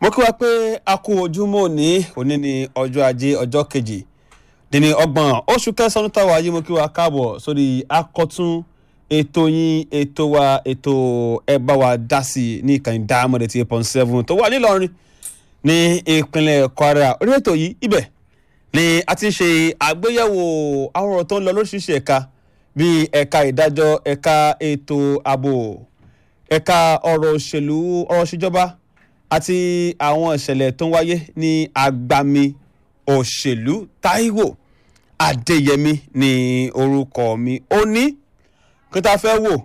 mo kí wa pé a kú ojúmọ́ òní òní ní ọjọ́ ajé ọjọ́ kejì dín ní ọgbọ̀n oṣù kẹsàn-án táwa yìí mo kí wa káàbọ̀ sórí akọ́tún ètò yín ètò wa ètò ẹ bá wa dá sí i ní ìkànnì Diamond eighty eight point seven tó wà nílọrin ní ìpínlẹ̀ Kwara orí ètò yìí ibẹ̀ ni a ti ń ṣe àgbéyẹ̀wò àwọn ọ̀rọ̀ tó ń lọ lóríṣiríṣi ẹ̀ka bíi ẹ̀ka ìdájọ́ ẹ̀ka ètò ààbò ẹ̀ka ọ̀rọ̀ òṣèlú ọ̀rọ̀ ìṣèjọba àti àwọn ìṣẹ̀lẹ̀ tó ń wáyé ní agbami òṣèlú Táíwò Adéyẹmí ní orúkọ mi ó ní kí tá a fẹ́ wò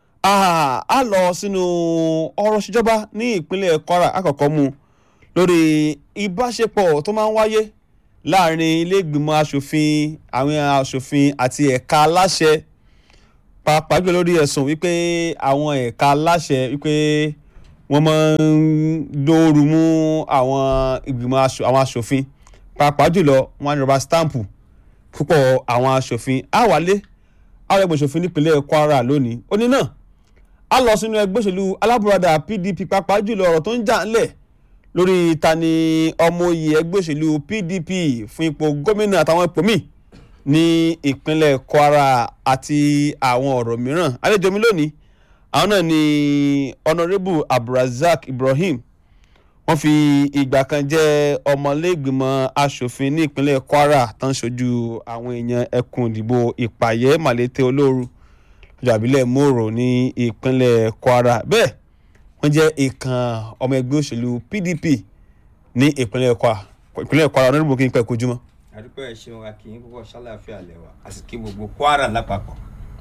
á lọ sínú ọ̀rọ̀ ìṣèjọba ní ìpínlẹ̀ Kwara àkọ́kọ́ mu lórí ìbáṣepọ̀ tó máa ń wáyé láàrin ilé ìgbìmọ̀ asòfin àwọn asòfin àti ẹ̀ka aláṣẹ pàápàá jùlọ lórí ẹ̀sùn wípé àwọn ẹ̀ka aláṣẹ wípé wọ́n máa ń dóoru mú àwọn ìgbìmọ̀ àwọn asòfin pàápàá jùlọ wọ́n á ní rọba stamp púpọ̀ àwọn asòfin àwálé àwọn ẹgbẹ́ òṣòfin nípínlẹ̀ Kwara lónìí ó ní náà a lọ sínú ẹgbẹ́ òṣèlú alábùradà PDP pàápàá jùlọ ọ̀rọ̀ tó ń jà ńlẹ̀ lórí tani ọmọ oyè ẹgbẹ́ òṣèlú PDP fún ipò gómìnà àtàwọn ipò míì ní ìpínlẹ̀ Kwara àti àwọn ọ̀rọ̀ mìíràn àlejò mi lónìí àwọn náà ni honourable Abdulrasaq Ibrahim wọ́n fi ìgbà kan jẹ́ ọmọlẹ́gbìmọ̀ asòfin ní ìpínlẹ̀ Kwara tó ń ṣojú àwọn èèyàn ẹkùn ìdìbò ìpàyẹ́ Màlété Olóru ọjọ́ àbílẹ̀ Mòrò ní ìpínlẹ̀ Kwara bẹ́ẹ̀ wọ́n jẹ́ ìkan ọmọ ẹgbẹ́ òṣèlú PDP ní ìpínlẹ̀ Kwara ìpínlẹ̀ Kwara honourable kí n pẹ́ kojúmọ́. àdúpẹ́ ẹ̀ ṣeun akínyìn púpọ̀ ṣàlàáfíà lẹ́wà àsìkí gbogbo Kwara lápapọ̀.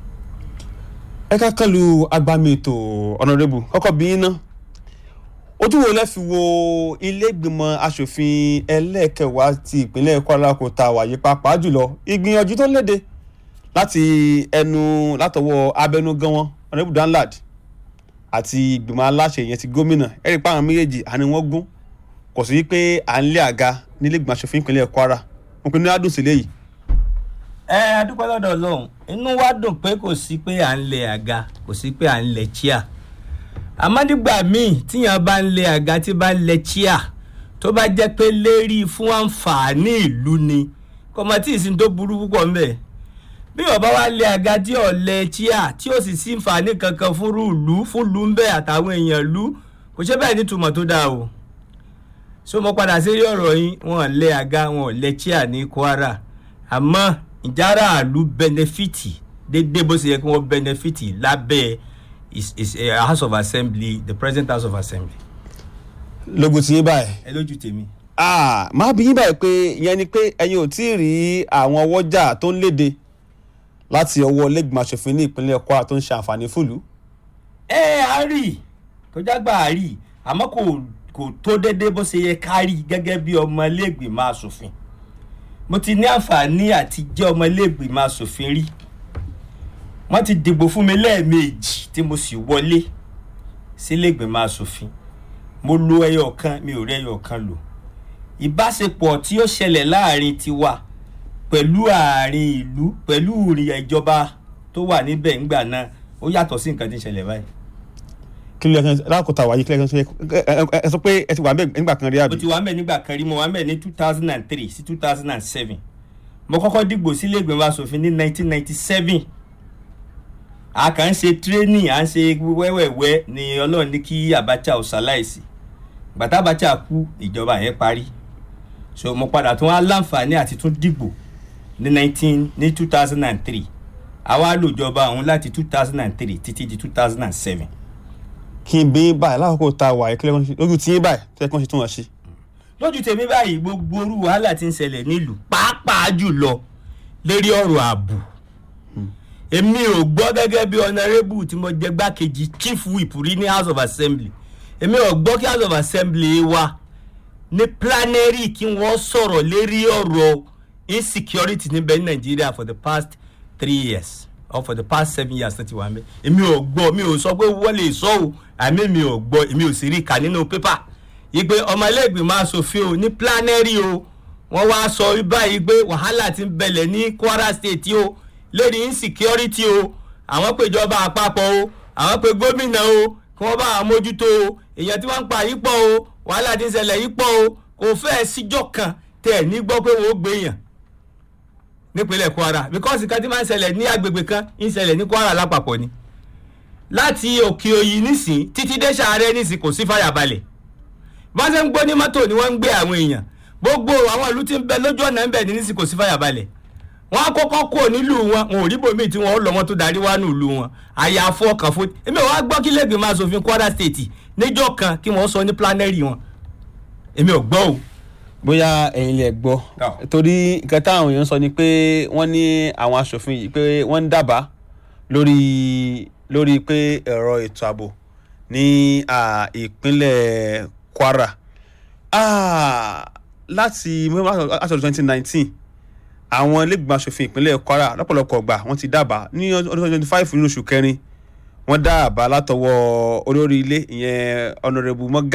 ẹ ká kán lu agbami ètò honourable kọ́kọ́ bí iná ojú wo lẹ́ fi wo ilé ìgbìmọ̀ asòfin ẹlẹ́ẹ̀kẹwàá ti ìpínlẹ̀ Kwara kò ta wàyí pàápàá jùlọ ìgbìyànjú tó léde láti ẹnu látọwọ́ abẹnugan wọn honourable Danlad àti ìgbìmọ̀ aláṣẹ yẹn ti gómìnà ẹ̀rí pa àwọn méjèèjì àní wọ́n gún kò sí pé à ń lé àga nílé ìgbìmọ̀ asòfin ìpínlẹ̀ Kwara wọn pinnu adùn sílẹ̀ yìí. ẹ adúpẹ́ lọ́dọ̀ Ọlọ́run inú wa dùn pé kò sí pé à ń lẹ àga kò sí pé à ń lẹ chíà àmọ́ nígbà míì tíyàn bá ń lẹ àga tí bá ń lẹ chíà tó bá jẹ́ pé lérí fún àǹfààní ìlú ni kọ́mọ tí ìsìn tó burú púpọ̀ ńbẹ̀ bí ọba wa lé àga tí ò lẹ chíà tí ò sì sí àǹfààní kankan fún ìlú fún ìlú ńbẹ àtàwọn èèyàn ìlú kò ṣe bẹ́ẹ̀ nítumọ̀ tó dáa o so mo padà sí rí ọ̀rọ̀ yín wọn lé àga wọn lẹ chíà ní Kwara àmọ́ ìjára àlú bẹnẹfìtì déédéé bó ṣe yẹ kí wọ́n bẹnẹfìtì lábẹ́ is is a house of assembly the present house of assembly. lógun ti yín báyìí. ẹ lójú tèmi. ah máa bí yín báyìí pé ìyẹn ni pé ẹ̀yin ò tí ì rí àwọn ọwọ́jà tó ń léde láti ọwọ́ lẹ́gbìmọ̀ aṣòfin ní ìpínlẹ̀ Kwara tó ń ṣe àǹfààní fúlùú. ẹ á rí tó jágbá á rí àmọ́ kò kò tó déédéé bó ṣe yẹ ká rí gẹ́gẹ́ bí ọmọ iléègbìmọ̀ aṣòfin mo ti ní àǹfààní àti jẹ́ ọmọ iléègbìmọ̀ aṣòfin rí wọ́n ti dìbò fún mi lẹ́ẹ̀mejì tí mo sì wọlé sílẹ̀gbìmọ̀ asòfin mo lo ẹyọ kan mi ò rí ẹyọ kan lò ìbáṣepọ̀ tí ó ṣẹlẹ̀ láàrin tiwa pẹ̀lú àárín ìlú pẹ̀lú ìrìn ìjọba tó wà níbẹ̀ ńgbà náà ó yàtọ̀ sí nǹkan tí ń ṣẹlẹ̀ báyìí. kí ló yẹ kí lákòótá wáyé kí ló yẹ kí ẹ sọ pé ẹ ti wà mẹ nígbà kan rí àbí. mo ti wà mẹ nígbà kan rí mo wà mẹ ní two thousand and three sí two thousand and seven mo kọ́kọ́ dìgbò sílẹ̀gbìmọ̀ asòfin ní nineteen ninety seven a kàn ń ṣe tírénì à ń ṣe wẹ́wẹ́wẹ́ ni ọlọ́run ní kí Abacha ò ṣaláìsí gbàtà Abacha kú ìjọba yẹn parí so mo padà tún wá láǹfààní àti tún dìbò ní nineteen ní two thousand and three àwa lòjọba ọ̀hún láti two thousand and three títí di two thousand and seven. kí n bí báyìí lákòókò tá a wà kílẹ̀ kan ṣe lójú tí yín báyìí tẹ́ kàn ṣe tún wọ́n ṣe. lójú tèmi báyìí gbogbo orú wàhálà tí ń ṣẹlẹ̀ nílùú pàápàá jùlọ lérí ọ̀rọ̀ ààbò èmi ò gbọ́ gẹ́gẹ́ bí honourable tí mo jẹ́ gbákejì chief whip rí ní house of assembly èmi ò gbọ́ kí house of assembly wa ní plenary kí wọ́n sọ̀rọ̀ lérí ọ̀rọ̀ insecurity níbẹ̀ ní nàìjíríà for the past three years or for the past seven years tó ti wà mẹ́ èmi ò gbọ́ mi ò sọ pé wọ́n lè sọ o àmì mi ò gbọ́ èmi ò sì rí kà nínú pépà ìpè ọmọ ẹlẹ́gbìmọ̀ asòfin o ní plenary o wọ́n wá sọ báyìí pé wàhálà ti ń bẹ̀lẹ̀ ní Kwara state o lórí insecurity o àwọn péjọba àpapọ̀ o àwọn pé gómìnà o kí wọ́n bá àwọn mójútó o èèyàn tí wọ́n ń pa yìí pọ̀ o wàhálà ti ń ṣẹlẹ̀ yìí pọ̀ o kò fẹ́ẹ̀ síjọ́ kan tẹ̀ ẹ̀ ní gbọ́ pé wọ́n ó gbé yàn nípínlẹ̀ kwara because nǹkan tí máa ń ṣẹlẹ̀ ní agbègbè kan ń ṣẹlẹ̀ ní kwara lápapọ̀ ni láti òkè òyì nísìn títí dé sàárẹ̀ nísìn kò sí fàyàbalẹ̀ bọ́n ṣe ń gbó ní mọ́tò ni wọ́n ń gbé àwọn èèyàn gbogbo àwọn ìlú tí ń bẹ lójú ọ̀nà ń bẹ ní nísìn kò sí fàyàbalẹ̀ wọ́n á kọ́kọ́ kó nílùú wọn wọn ò rí bòmíì tí wọ́n ó lọ wọn tó darí wá nílùú wọn àyàfọ́ ọkàn fún èmi ò wá gbọ́ kí lẹ́gbẹ̀ẹ́ máa ṣòfin kwara state níjọ́ kan kí wọ́n sọ ní planẹ́rì wọn èmi ò gbọ́ o bóyá ẹ̀yin lè gbọ́ Tọ́. torí nǹkan táwọn èèyàn sọ ni pé wọ́n ní àwọn aṣòfin yìí pé wọ́n ń dábàá lórí lórí pé ẹ̀rọ ètò ààbò ní à, ìpínlẹ̀ kwara Ah, láti láti ọdún twenty nineteen àwọn ilégbèmọ̀ aṣòfin ìpínlẹ̀ kwara lọ́pọ̀lọpọ̀ ọgbà wọ́n ti dábàá ní ọdún twenty five nínú oṣù kẹrin wọ́n dá àbá látọwọ́ olórí ilé ìyẹn honourable mọ́gà